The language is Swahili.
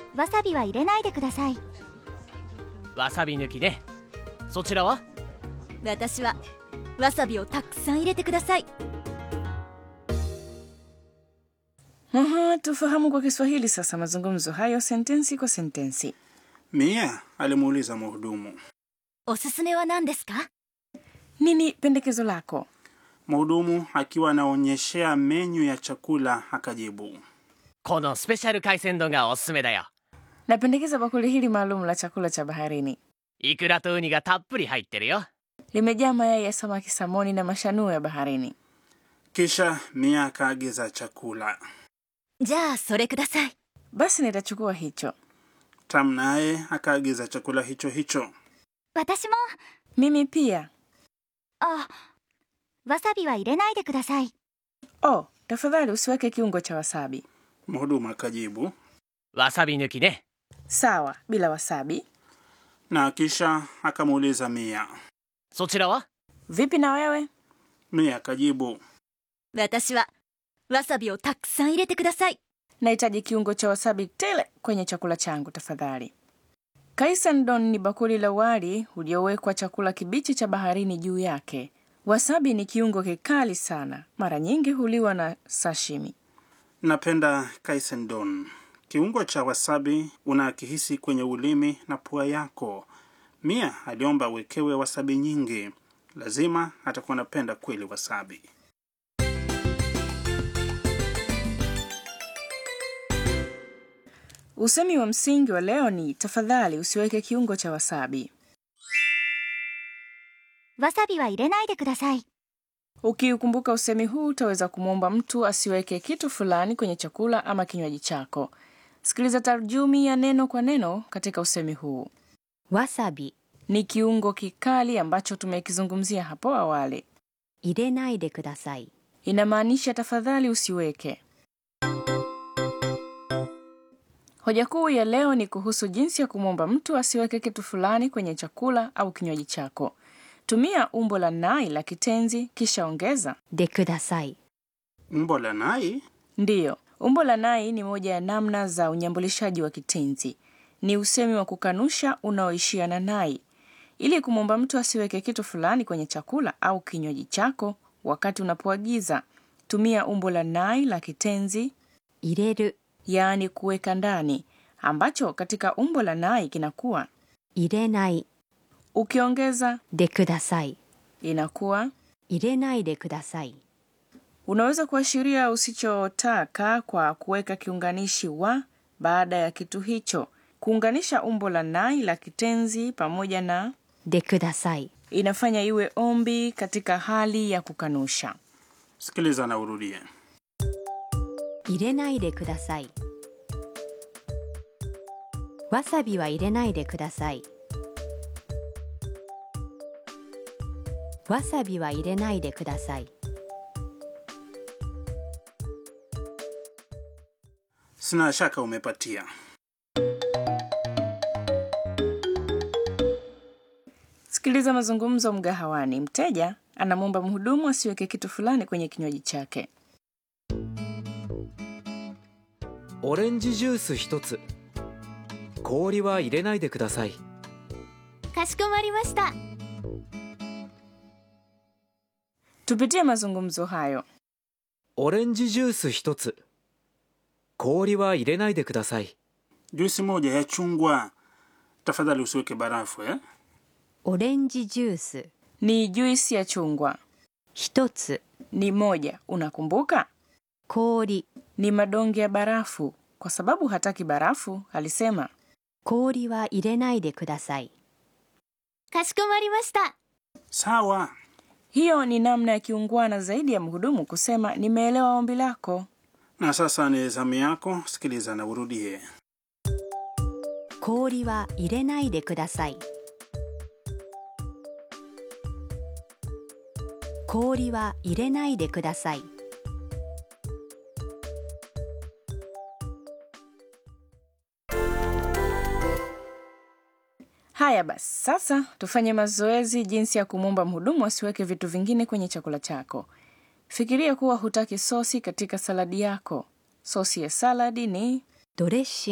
わさびは入れないでくださいわさび抜きねそちらは私はわさびをたくさん入れてください Aha, tufahamu kwa Kiswahili sasa mazungumzo hayo sentensi kwa sentensi. Mia alimuuliza mhudumu. おすすめは何ですか Nini pendekezo lako? Mhudumu akiwa anaonyeshea menyu ya chakula akajibu, このスペシャル海鮮丼がおすすめだよ Napendekeza bakuli hili maalum la chakula cha baharini. イクラとウニがたっぷり入ってるよ Limejaa mayai ya samaki samoni na mashanuo ya baharini. kisha Mia akaagiza chakula. じゃあそれください Basi nitachukua hicho. Tam naye akaagiza chakula hicho hicho. 私も Mimi pia. あわさびは入れないでください Oh, tafadhali usiweke kiungo cha wasabi. Mhudumu akajibu, わさび抜きね Sawa, bila wasabi. na kisha akamuuliza Mia. そちらは Vipi na wewe? Mia akajibu, 私はわさびをたくさん入れてください Nahitaji kiungo cha wasabi tele kwenye chakula changu tafadhali. Kaisandon ni bakuli la wali uliowekwa chakula kibichi cha baharini juu yake. Wasabi ni kiungo kikali sana, mara nyingi huliwa na sashimi. napenda kaisendon. Kiungo cha wasabi unakihisi kwenye ulimi na pua yako. Mia aliomba awekewe wasabi nyingi. Lazima atakuwa anapenda kweli wasabi. Usemi wa msingi wa leo ni tafadhali usiweke kiungo cha wasabi. わさびは入れないでください Ukiukumbuka usemi huu utaweza kumwomba mtu asiweke kitu fulani kwenye chakula ama kinywaji chako. Sikiliza tarjumi ya neno kwa neno katika usemi huu. わさび Ni kiungo kikali ambacho tumekizungumzia hapo awali. 入れないでください Inamaanisha tafadhali usiweke. Hoja kuu ya leo ni kuhusu jinsi ya kumwomba mtu asiweke kitu fulani kwenye chakula au kinywaji chako. Tumia umbo la nai la kitenzi kisha ongeza でください Umbo la nai Ndiyo, umbo la nai ni moja ya namna za unyambulishaji wa kitenzi. Ni usemi wa kukanusha unaoishia na nai. Ili kumwomba mtu asiweke kitu fulani kwenye chakula au kinywaji chako wakati unapoagiza, tumia umbo la nai la kitenzi, 入れる yaani kuweka ndani, ambacho katika umbo la nai kinakuwa. 入れない Ukiongeza でください inakuwa. 入れないでください Unaweza kuashiria usichotaka kwa kuweka kiunganishi wa baada ya kitu hicho. Kuunganisha umbo la nai la kitenzi pamoja na でください inafanya iwe ombi katika hali ya kukanusha. sikiliza na urudie. 入れないでくださいわさびは入れないでくださいわさびは入れないでください Sina shaka umepatia. Sikiliza mazungumzo mgahawani. Mteja anamwomba mhudumu asiweke kitu fulani kwenye kinywaji chake. オレンジジュース一つ氷は入れないでくださいかしこまりました Tupitie mazungumzo hayo. オレンジジュース一つ氷は入れないでください Juisi moja ya chungwa. Tafadhali usiweke barafu eh? オレンジジュース Ni juisi ya chungwa. 一つ Ni moja, unakumbuka? 氷 Ni madonge ya barafu. Kwa sababu hataki barafu, alisema 氷は入れないでくださいかしこまりました Sawa. hiyo ni namna ya kiungwana zaidi ya mhudumu kusema nimeelewa ombi lako. Na sasa ni zamu yako, sikiliza na urudie. 氷は入れないでください氷は入れないでください Haya basi, sasa tufanye mazoezi jinsi ya kumwomba mhudumu asiweke vitu vingine kwenye chakula chako. Fikiria kuwa hutaki sosi katika saladi yako. Sosi ya saladi ni ドレッシング